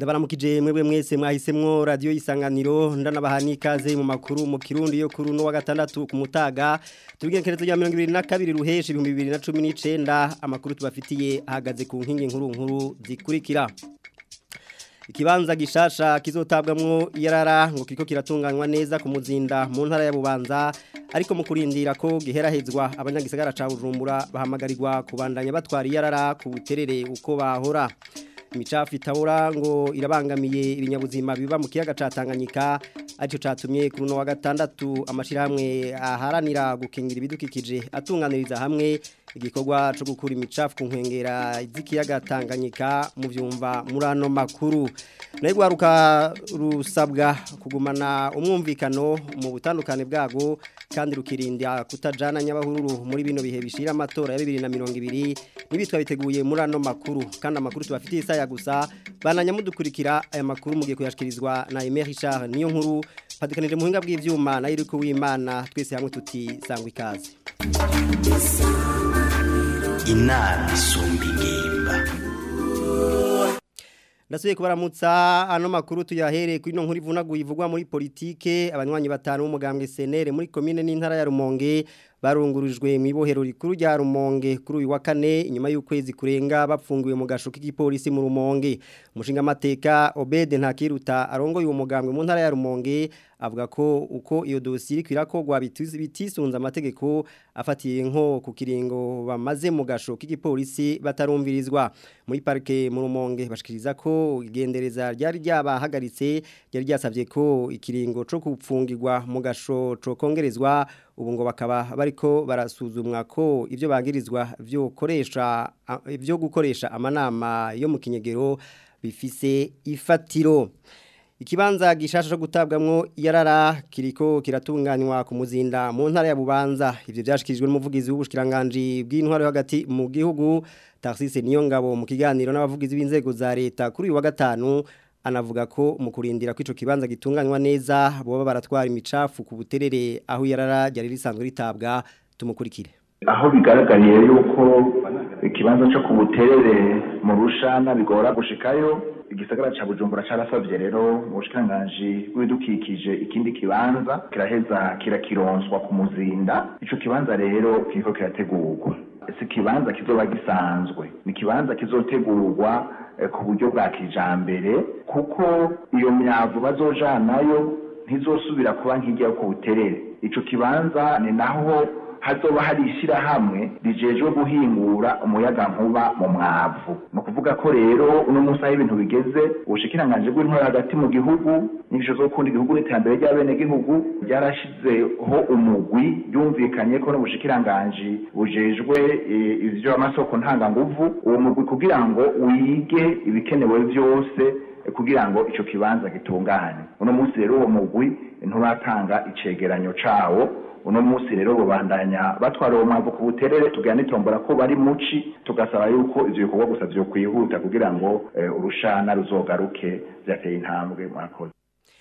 ndabaramukije mwebwe mwese mwahisemwo radio isanganiro ndanabahani ikaze mu makuru mu kirundi yo kuri no wa gatandatu ku mutaga tubigenekerezo rya 2022 ruheshi 2019 amakuru tubafitiye ahagaze ku nkingi nkuru nkuru zikurikira Ikibanza gishasha kizotabwamwo yarara ngo kiko kiratunganywa neza ku muzinda mu ntara ya Bubanza ariko mu kurindira ko giherahezwa abanyagisagara ca Bujumbura bahamagarirwa kubandanya batwara yarara ku buterere uko bahora imicafu itabura ngo irabangamiye ibinyabuzima biba mu kiyaga ca Tanganyika aricyo catumye kuri no wa gatandatu amashirahamwe aharanira gukingira ibidukikije atunganiriza hamwe igikorwa cyo gukura imicafu ku nkengera z'ikiyaga Tanganyika mu vyumva muri ano makuru nayo gwaruka rusabwa kugumana umwumvikano mu butandukane bwago kandi rukirinda kutajana nyabahururu muri bino bihe bishira amatora ya 2020 nibitwa biteguye muri ano makuru kandi amakuru tubafitiye isaya gusa bananya mudukurikira aya makuru mugiye kuyashikirizwa na Aimé Richard niyo nkuru padikanije muhinga bw'ivyuma na Iriko w'Imana twese hamwe tuti sangwa ikaze inama isumba ingimba Ndasubiye kubaramutsa ano makuru tuyahereye kuri no nkuru ivunaguye ivugwa muri politike abanywanyi batanu b'umugambwe senere muri commune n'intara ya Rumonge barungurijwe mu ibohero rikuru rya Rumonge kuri uyu wa kane inyuma y'ukwezi kurenga bapfungiwe mu gasho k'igipolisi mu Rumonge umushinga amateka Obede Ntakiruta arongoye uwo mugambwe mu ntara ya Rumonge avuga ko uko iyo dosiye iri kwirakogwa bitisunze amategeko afatiye nko ku kiringo bamaze mu gasho k'igipolisi batarumvirizwa muri parike mu Rumonge bashikiriza ko igendereza ryari ryabahagaritse ryari ryasavye ko ikiringo cyo kupfungirwa mu gasho cyo kongerezwa ubu ngo bakaba bariko barasuzumwa ko ibyo bagirizwa byo koresha ibyo gukoresha amanama yo mu kinyegero bifise ifatiro Ikibanza gishasha cyo gutabwamwo yarara kiriko kiratunganywa ku muzinda mu ntara ya Bubanza ivyo byashikirijwe n'umuvugizi w'ubushikiranganje bw'intwaro hagati mu gihugu Tarsise Niyongabo mu kiganiro n'abavugizi b'inzego za leta kuri uyu wa gatanu anavuga ko mu kurindira kwico kibanza gitunganywa neza boba baratwara imicafu ku buterere aho yarara ryari risanzwe ritabwa tumukurikire aho bigaragariye yuko ikibanza cyo ku buterere mu rushana bigora gushikayo igisagara ca Bujumbura carasavye rero mu bushikiranganji bw'ibidukikije ikindi kibanza kiraheza kirakironswa ku muzinda ico kibanza rero kiriko kirategurwa ese kibanza kizoba gisanzwe ni kibanza kizotegurwa ku buryo bwa kijambere kuko iyo myavu bazojanayo ntizosubira kuba nk'ijya ku buterere ico kibanza ni naho hazoba hari ishyirahamwe rijejwe guhingura umuyaga nkuba mu mwavu ni ukuvuga ko rero uno munsi aho ibintu bigeze ubushikiranganje bw'intwaro hagati mu gihugu n'inyigisho zo gukunda igihugu n'iterambere ry'abenegihugu ryarashizeho umugwi byumvikanye ko n'ubushikiranganje bujejwe ivy'amasoko ntanganguvu uwo mugwi kugira ngo wige ibikenewe byose kugira ngo ico kibanza gitungane uno munsi rero uwo mugwi nturatanga icegeranyo cawo uno munsi rero bubandanya batwara uwo mwavu ku buterere tugana nitombora ko bari muci tugasaba yuko ivyo bikorwa gusa vyo kwihuta kugira ngo urushana ruzogaruke vyateye intambwe mwakoze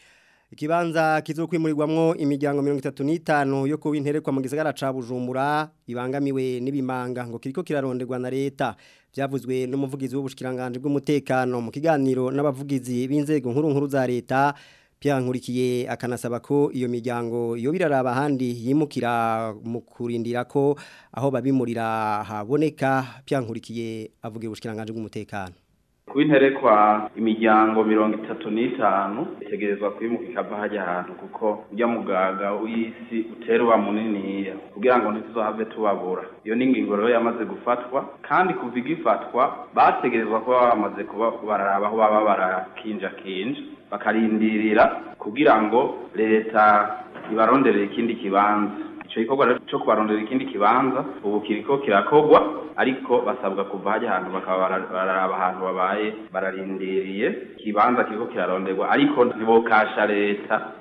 Ikibanza kizokwimurirwamwo imiryango 35 yo kuwinterekwa mu gisagara ca Bujumbura ibangamiwe n'ibimanga ngo kiriko kiraronderwa na leta byavuzwe n'umuvugizi w'ubushikiranganje bw'umutekano mu kiganiro n'abavugizi b'inzego nkuru nkuru za leta Nkurikiye akanasaba ko iyo miryango iyo biraraba ahandi yimukira mu kurindira ko aho babimurira haboneka Nkurikiye avuga ubushikiranganje bw'umutekano kubinterekwa imiryango mirongo itatu n'itanu itegerezwa kwimuka ikava hajya ahantu kuko ujya mugaga w'isi uterwa muniniya kugira ngo ntituzohave tubabura iyo ni ingingo rero yamaze gufatwa kandi kuva igifatwa bategerezwa kuba bamaze kuba bararaba aho baba barakinjakinja bakarindirira kugira ngo leta ibaronderere ikindi kibanza ico gikorwa cyo kubarondera ikindi kibanza ubu kiriko kirakogwa ariko basabwa kuva hajya ahantu bakaba bararaba ahantu babaye bararindiriye ikibanza kiriko kiraronderwa ariko ntibokasha leta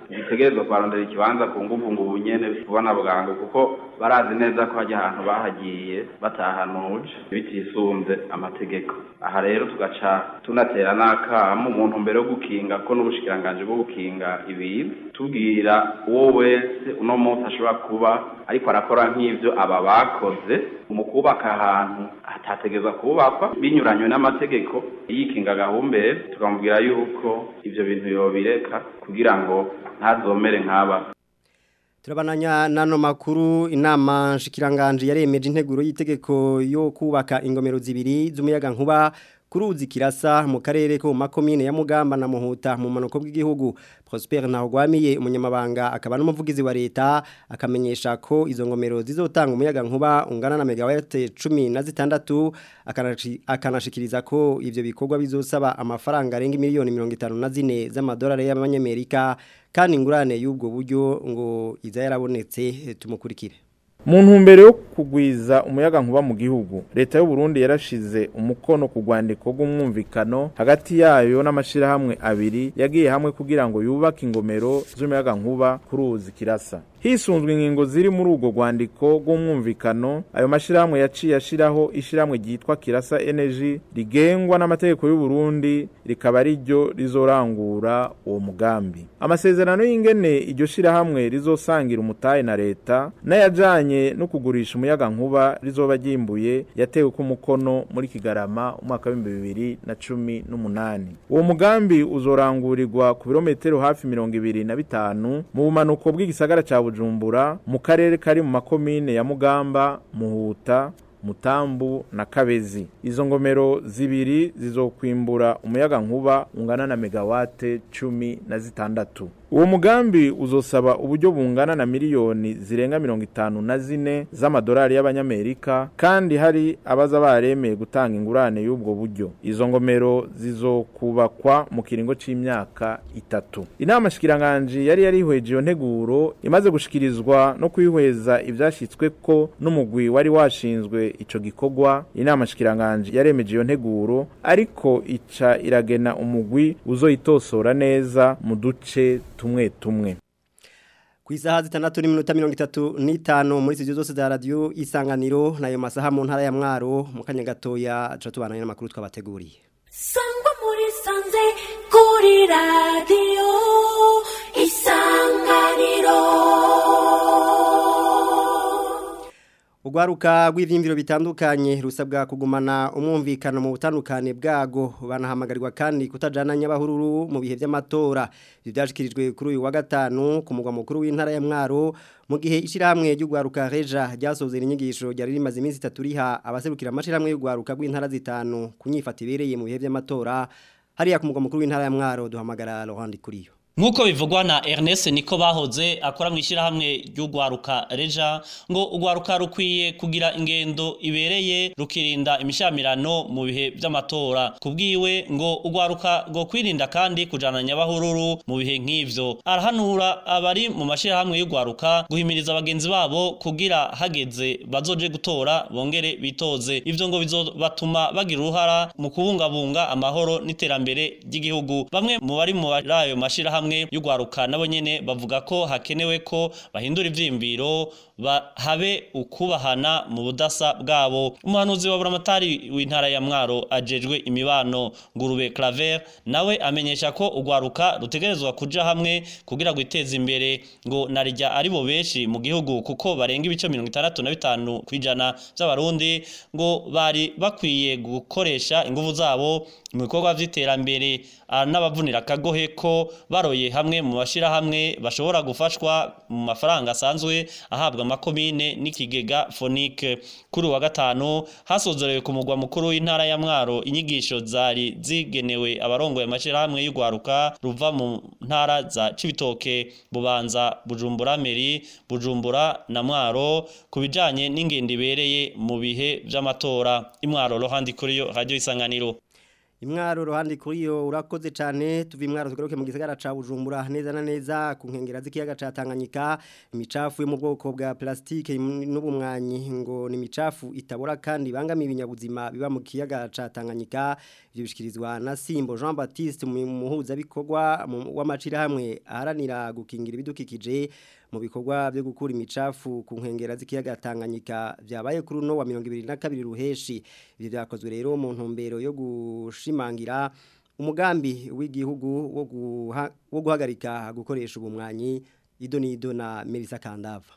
gitegerezwa kubarondera ikibanza ku nguvu ngo ubunyene vuba na bwangu kuko barazi neza ko hajya ahantu bahagiye batahanuje bitisunze amategeko aha rero tugaca tunatera n'akamu umuntu mbere yo gukinga ko n'ubushikiranganji bwo gukinga ibintu tubwira uwo wese uno munsi ashobora kuba ariko arakora nk'ivyo aba bakoze mu kubaka ahantu hatategezwa kubakwa binyuranywe n'amategeko yikinga gahumbere tukamubwira yuko ivyo bintu yobireka kugira ngo ntazomere nk'aba Turabananya nano makuru inama nshikiranganje yaremeje integuro y'itegeko yo kubaka ingomero zibiri z'umuyaga nkuba kuruzi kirasa mu karere ko makomine ya Mugamba na Muhuta mu manuko bw'igihugu Prosper Ntagwamiye umunyamabanga akaba n'umuvugizi wa leta akamenyesha ko izo ngomero zizotanga umuyaga nkuba ungana na megawatt 16 akanashikiriza ko ivyo bikorwa bizosaba amafaranga arenga miliyoni 54 z'amadolari y'abanyamerika kandi ingurane y'ubwo buryo ngo iza yarabonetse tumukurikire mu ntumbero yo kugwiza umuyaga nkuba mu gihugu leta y'u Burundi yarashize umukono ku rwandiko rw'umwumvikano hagati yayo n'amashirahamwe abiri yagiye hamwe kugira ngo yubake ingomero z'umuyaga nkuba ku ruzi kirasa hisunzwe ingingo ziri muri urwo rwandiko rw'umwumvikano ayo mashirahamwe yaciye ashiraho ishirahamwe ryitwa kirasa energy rigengwa n'amategeko y'u Burundi rikaba ari ryo rizorangura uwo mugambi amasezerano y'ingene iryo shirahamwe rizosangira umutahe na leta n'ayajanye no kugurisha umuyaga nkuba rizoba ryimbuye yatewe ku mukono muri Kigarama umwaka wa 2018 uwo mugambi uzorangurirwa ku birometero hafi 25 mu bumanuko bw'igisagara ca Bujumbura mu karere kari mu makomine ya Mugamba Muhuta Mutambu na Kabezi izo ngomero zibiri zizokwimbura umuyaga nkuba ungana na megawate cumi na zitandatu uwo mugambi uzosaba uburyo bungana na miliyoni zirenga mirongo itanu na zine z'amadolari y'abanyamerika kandi hari abaza baremeye gutanga ingurane y'ubwo buryo izo ngomero zizokubakwa mu kiringo c'imyaka itatu inama shikiranganji yari yarihweje iyo nteguro imaze gushikirizwa no kwihweza ivyashitsweko n'umugwi wari washinzwe ico gikorwa inama shikiranganji yaremeje iyo nteguro ariko ica iragena umugwi uzoyitosora neza mu duce tumwe tumwe ku isaha zitandatu n'iminota mirongo itatu n'itanu muri studio zose za radiyo isanganiro n'ayo masaha mu ntara ya mwaro mu kanya gatoya tuba tubananye n'amakuru twabateguriye sangwa muri sanze kuri radiyo isanganiro Ugwaruka rw'ivyimviro bitandukanye rusabwa kugumana umwumvikano mu butandukane bwago banahamagarirwa kandi kutajana nyabahururu mu bihe by'amatora ibyo byashikirijwe kuri uyu wa gatanu ku mugwa mukuru w'intara ya Mwaro mu gihe ishirahamwe ry'ugwaruka Reja ryasozera inyigisho ryari rimaze iminsi itatu riha abaserukira amashirahamwe y'ugwaruka rw'intara zitanu kunyifata ibereye mu bihe by'amatora hariya ku mugwa mukuru w'intara ya Mwaro duhamagara Laurent Kuriyo Nkuko bivugwa na Ernest niko bahoze akora mu ishyirahamwe ry'ugwaruka Reja ngo ugwaruka rukwiye kugira ingendo ibereye rukirinda imishamirano mu bihe by'amatora kubwiwe ngo ugwaruka ngo kwirinda kandi kujana nyabahururu mu bihe nk'ivyo arahanura abari mu mashyirahamwe y'ugwaruka guhimiriza abagenzi babo kugira hageze bazoje gutora bongere bitoze ivyo ngo bizobatuma bagira uruhara mu kubungabunga amahoro n'iterambere ry'igihugu bamwe mu bari mu ayo mashyirahamwe hamwe y'ugwaruka nabo nyene bavuga ko hakenewe ko bahindura ivyimbiro habe ukubahana mu budasa bwabo umuhanuzi wa buramatari w'intara ya mwaro ajejwe imibano ngurube claver nawe amenyesha ko ugwaruka rutegerezwa kuja hamwe kugira gwiteza imbere ngo narijya ari bo benshi mu gihugu kuko barenga ibice mirongo itandatu na bitanu kwijana by'abarundi ngo bari bakwiye gukoresha ingufu zabo mu bikorwa vy'iterambere n'abavunira akagohe ko baroye hamwe mu mashirahamwe bashobora gufashwa mu mafaranga asanzwe ahabwa amakomine n'ikigega fonike kuri wa gatanu hasozorewe ku mugwa mukuru w'intara ya mwaro inyigisho zari zigenewe abarongoye amashirahamwe y'ugwaruka ruva mu ntara za cibitoke bubanza bujumbura meri bujumbura na mwaro ku bijanye n'ingendo ibereye mu bihe vy'amatora imwaro rohandi kuri yo radio isanganiro Imwaro ruhande kuri yo urakoze cyane tuva imwaro tugaruke mu gisagara ca Bujumbura neza na neza ku nkengera z'ikiyaga ca Tanganyika imicafu yo mu bwoko bwa plastike n'ubumwanyi ngo ni imicafu itabora kandi bangamiye ibinyabuzima biba mu kiyaga ca Tanganyika ivyo bishikirizwa na Simbo Jean Baptiste muhuza bikorwa w'amacira hamwe aharanira gukingira ibidukikije mu bikorwa byo gukura imicafu ku nkengera z'ikiyaga Tanganyika byabaye kuri no wa 2022 ruheshi ivyo byakozwe rero mu ntumbero yo gushimangira umugambi w'igihugu wo guha, wo guhagarika gukoresha ubumwanyi ido nido na Melissa Kandava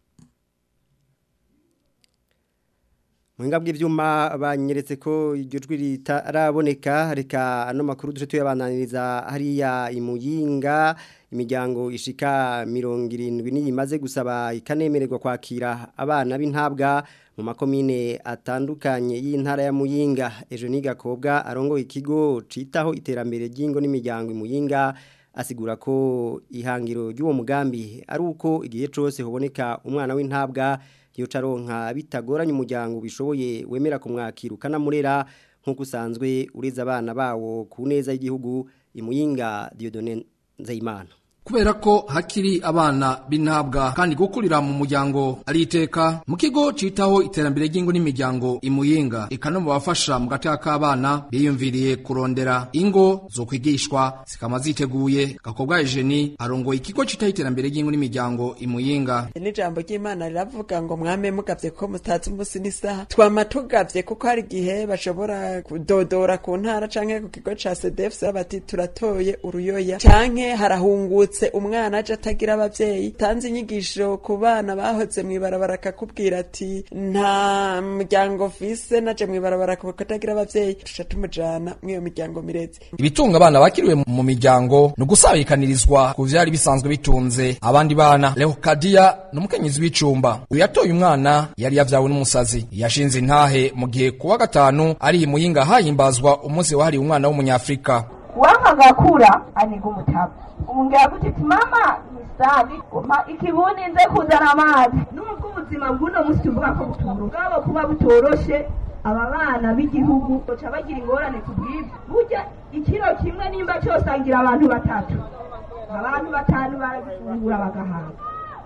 Muhinga bw'ivyuma banyeretse ko iryo jwi ritaraboneka reka ano makuru duje tuyabananiriza hariya imuyinga imiryango ishika mirongo irindwi niyi imaze gusaba ikanemererwa kwakira abana b'intabwa mu makomine atandukanye y'intara ya Muyinga ejo ni gakobwa arongoye ikigo citaho iterambere ry'ingo n'imiryango imuyinga asigura ko ihangiro ry'uwo mugambi ari uko igihe cyose hoboneka umwana w'intabwa yocaronka bitagoranye umuryango bishoboye wemera kumwakira ukanamurera nk'uko usanzwe ureza abana bawo ku neza y'igihugu imuyinga Dieudonne Nzeyimana kubera ko hakiri abana b'intabwa kandi gukurira mu muryango ari iteka mu kigo citaho iterambere ry'ingo n'imiryango imuyinga eka no mu bafasha mu gateka k'abana biyumviriye kurondera ingo zo kwigishwa zikama ziteguye gakobwa Eugenie arongoye ikigo citaho iterambere ry'ingo n'imiryango imuyinga n'ijambo ry'Imana riravuga ngo mwame mugavye ko mutazi umunsi n'isaha twama tugavye kuko hari igihe bashobora kudodora ku ntara canke ku kigo ca CDF bati turatoye uruyoya canke harahungutse umwana aje atagira abavyeyi tanze inyigisho ku bana bahoze mw'ibarabara akakubwira ati nta muryango mfise naje mw'ibarabara katagira abavyeyi tuca tumujana mw'iyo miryango mireze ibitunga abana bakiriwe mu miryango ni ugusabikanirizwa ku vyari bisanzwe bitunze abandi bana Leocadia ni umukenyezi w'icumba uyu yatoye umwana yari yavyawe n'umusazi yashinze intahe mu gihe kuwa gatanu ari imuyinga hahimbazwa umunsi wahariwe umwana w'umunyafrika wanga gakura aniga umutaba umubwira gute ati mama nisabi umpa ikibuni nze kuzana amazi nubwo ubuzima bw'uno munsi tuvuga ko butoro bwabo kuba butoroshe aba bana b'igihugu baca bagira ingorane ku bw'ibyo burya ikiro kimwe nimba cyosangira abantu batatu abantu batanu barabifungura bagahaga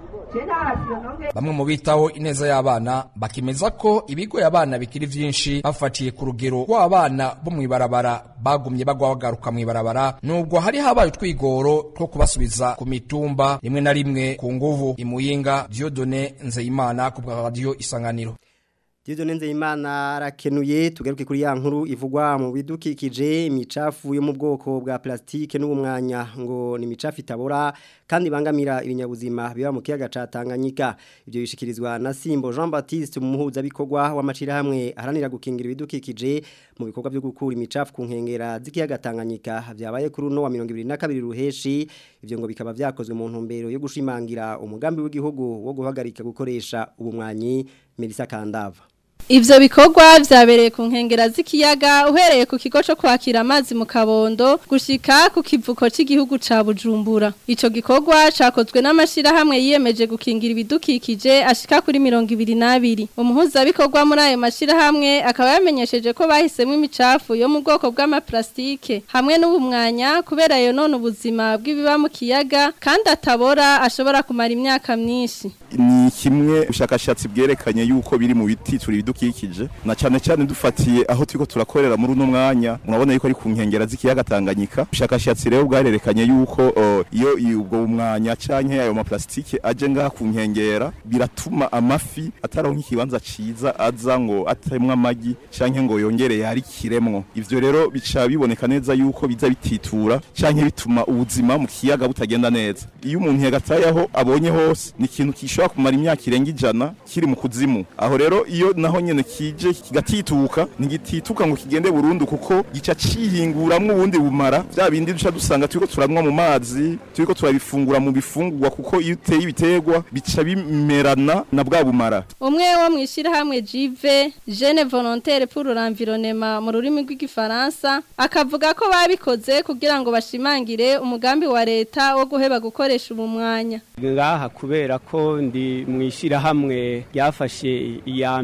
bamwe mu bitaho ineza y'abana bakemeza ko ibigoye abana bikiri vyinshi bafatiye ku rugero rw'abana bo mw'ibarabara bagumye bagwa bagaruka mw'ibarabara nubwo hari habaye utwigoro two kubasubiza ku mitumba rimwe na rimwe ku nguvu imuyinga Dieudonne Nzeyimana ku bwa radio isanganiro Dieudonne Nzeyimana arakenuye tugaruke kuri ya nkuru ivugwa mu bidukikije imicafu yo mu bwoko bwa plastike n'ubumwanya ngo ni imicafu itabora kandi bangamira ibinyabuzima biba mu kiyaga ca Tanganyika ibyo bishikirizwa na Simbo Jean Baptiste umuhuza bikorwa w'amacira hamwe aharanira gukingira ibidukikije mu bikorwa byo gukura imicafu ku nkengera z'ikiyaga Tanganyika byabaye kuri no wa 2022 ruheshi ivyo ngo bikaba vyakozwe mu ntumbero yo gushimangira umugambi w'igihugu wo guhagarika gukoresha ubumwanyi Melissa Kandava Ivyo bikorwa vyabereye ku nkengera z'ikiyaga uhereye ku kigo cyo kwakira amazi mu Kabondo gushika ku kivuko cy'igihugu ca Bujumbura. Ico gikorwa cakozwe n'amashira hamwe yiyemeje gukingira ibidukikije ashika kuri 22. Umuhuza bikorwa muri ayo mashira hamwe akaba yamenyesheje ko bahisemo imicafu yo mu bwoko bw'amaplastike hamwe n'ubumwanya kubera yo none ubuzima bw'ibiba mu kiyaga kandi atabora ashobora kumara imyaka myinshi. Ni kimwe ubushakashatsi bwerekanye yuko biri mu biti turi ibidukikije na cyane cyane dufatiye aho turiko turakorera muri uno mwanya murabona yuko ari ku nkengera z'ikiyaga Tanganyika ubushakashatsi rero bwarerekanye yuko uh, iyo ubwo mwanya canke ayo maplastike aje ngaha ku nkengera biratuma amafi ataronka ikibanza ciza aza ngo atemwe amagi canke ngo yongere yarikiremwo ivyo rero bica biboneka neza yuko biza bititura canke bituma ubuzima mu kiyaga butagenda neza iyo umuntu yagataye aho abonye hose ni ikintu gishobora kumara imyaka irenga ijana kiri mu kuzimu aho rero iyo naho nyene kije kigatituka ntigitituka ngo kigende burundu kuko gica cihinguramwo ubundi bumara vya bindi duca dusanga turiko turanywa mu mazi turiko turabifungura mu bifungurwa kuko iyo uteye ibiterwa bica bimerana na bwa bumara umwe wo mwishira hamwe Jive Jeune Volontaire pour l'environnement mu rurimi rw'igifaransa akavuga ko babikoze kugira ngo bashimangire umugambi wa leta wo guheba gukoresha ubumwanya ngaha kubera ko ndi mwishira hamwe ryafashe iya mbere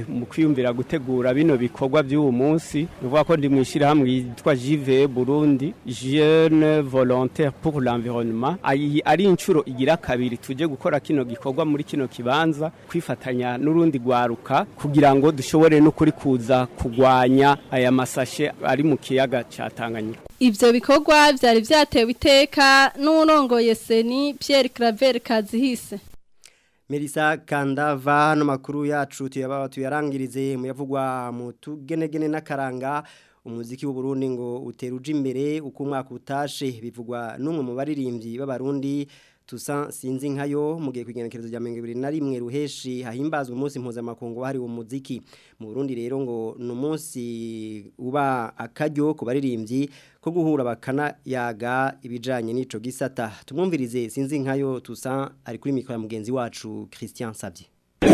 cyane mu kwiyumvira gutegura bino bikorwa by'uwo munsi nuvuga ko ndi mu ishyirahamwe yitwa JV Burundi Jeune Volontaire pour l'Environnement Ayi- ari inshuro igira kabiri tuje gukora kino gikorwa muri kino kibanza kwifatanya n'urundi rwaruka kugira ngo dushobore no kuri kuza kugwanya aya masashe ari mu kiyaga ca Tanganyika Ivyo bikorwa vyari vyatewe iteka n'urongoye seni Pierre Claver Kazihise. Melissa Kandava no makuru yacu tuyaba tuyarangirize mu yavugwa mu tugenegene n'akaranga umuziki w'u Burundi ngo uteruja imbere uko umwaka utashe bivugwa n'umwe mu baririmbyi b'abarundi tusa sinzi nkayo mu gihe kwigenekerezo rya 2021 ruheshi hahimbazwa umunsi mpuzamakungu wahariwe umuziki mu Burundi rero ngo ni umunsi uba akaryo ku baririmbyi ko guhura bakana yaga ibijanye n'ico gisata tumwumvirize sinzi nkayo tusa ari kuri mikoro ya mugenzi wacu Christian Savye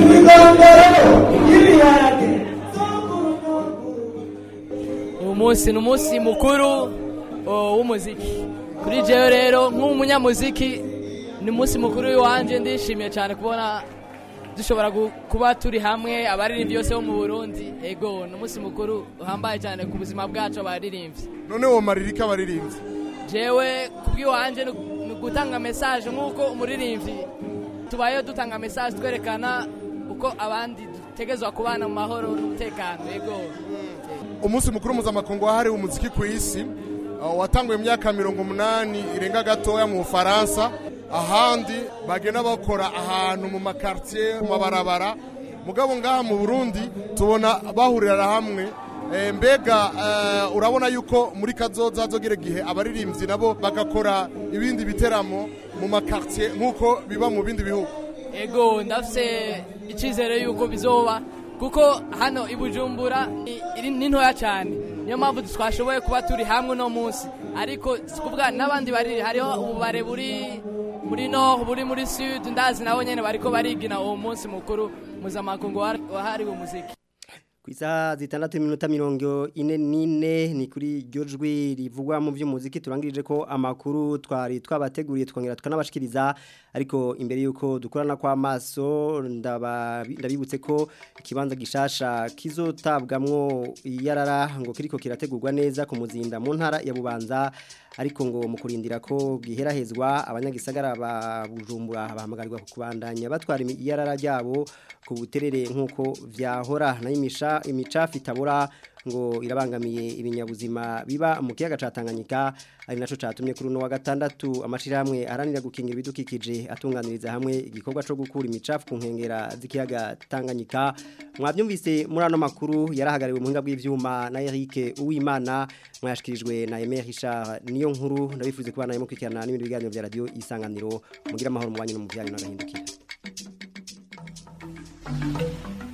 uyu munsi ni umunsi mukuru oh, w'umuziki kuri jewe rero nk'umunyamuziki ni umunsi mukuru w'iwanje ndishimiye cyane kubona dushobora gu- kuba turi hamwe abaririmbyi bose bo mu burundi ego ni umunsi mukuru uhambaye cyane ku buzima bwacu abaririmbyi none wo maririka abaririmbyi jewe kubw'iwanje ni ni gutanga mesaje nk'uko umuririmbyi tubayeho dutanga mesaje twerekana uko abandi dutegezwa kubana mu mahoro n'umutekano ego umunsi mukuru mpuzamakungu wahariwe umuziki ku isi uh, watanguye mu myaka mirongo umunani irenga gatoya mu bufaransa ahandi bagenda bakora ahantu mu makartier mu mabarabara mugabo ngaha mu burundi tubona bahurira hamwe Eh, mbega eh, urabona yuko muri kazoza hazogera igihe abaririmbyi nabo bagakora ibindi biteramo mu makartier nk'uko biba mu bindi bihugu ego ndafise icyizere yuko bizoba kuko hano i bujumbura i- iri ni ntoya cyane niyo mpamvu twashoboye kuba turi hamwe uno munsi ariko si kuvuga n'abandi bariri hariho ububare buri muri nord buri muri sud ndazi nabo nyene bariko barigina uwo munsi mukuru mpuzamakungu wahari- wahariwe umuziki ku isaha zitandatu iminota mirongo ine n'ine ni kuri iryo jwi rivugwa mu by'umuziki turangirije ko amakuru twari twabateguriye twongera tukanabashikiriza ariko imbere y'uko dukorana kw'amaso ndaba- ndabibutse ko ikibanza gishasha kizotabwamwo iyarara ngo kiriko kirategurwa neza ku muzinda mu ntara ya bubanza ariko ngo mu kurindira ko giherahezwa abanyagisagara ba bujumbura bahamagarirwa kubandanya batwara imi- iyarara ryabo ku buterere nk'uko vyahora nayo imisha imicafu itabura ngo irabangamiye ibinyabuzima biba mu kiyaga ca Tanganyika ari naco catumye kuri uno wa gatandatu amashirahamwe aharanira gukingira ibidukikije atunganiriza hamwe igikorwa co gukura imicafu ku nkengera z'ikiyaga Tanganyika mwavyumvise muri ano makuru yarahagariwe mu hinga bw'ivyuma na Eric Uwimana mwashikirijwe na Emer Richard niyo nkuru ndabifuze kubana nayo mukwikirana n'ibindi biganiro vya radio isanganiro mugira amahoro mu banyu no mu byanyu n'agahindukira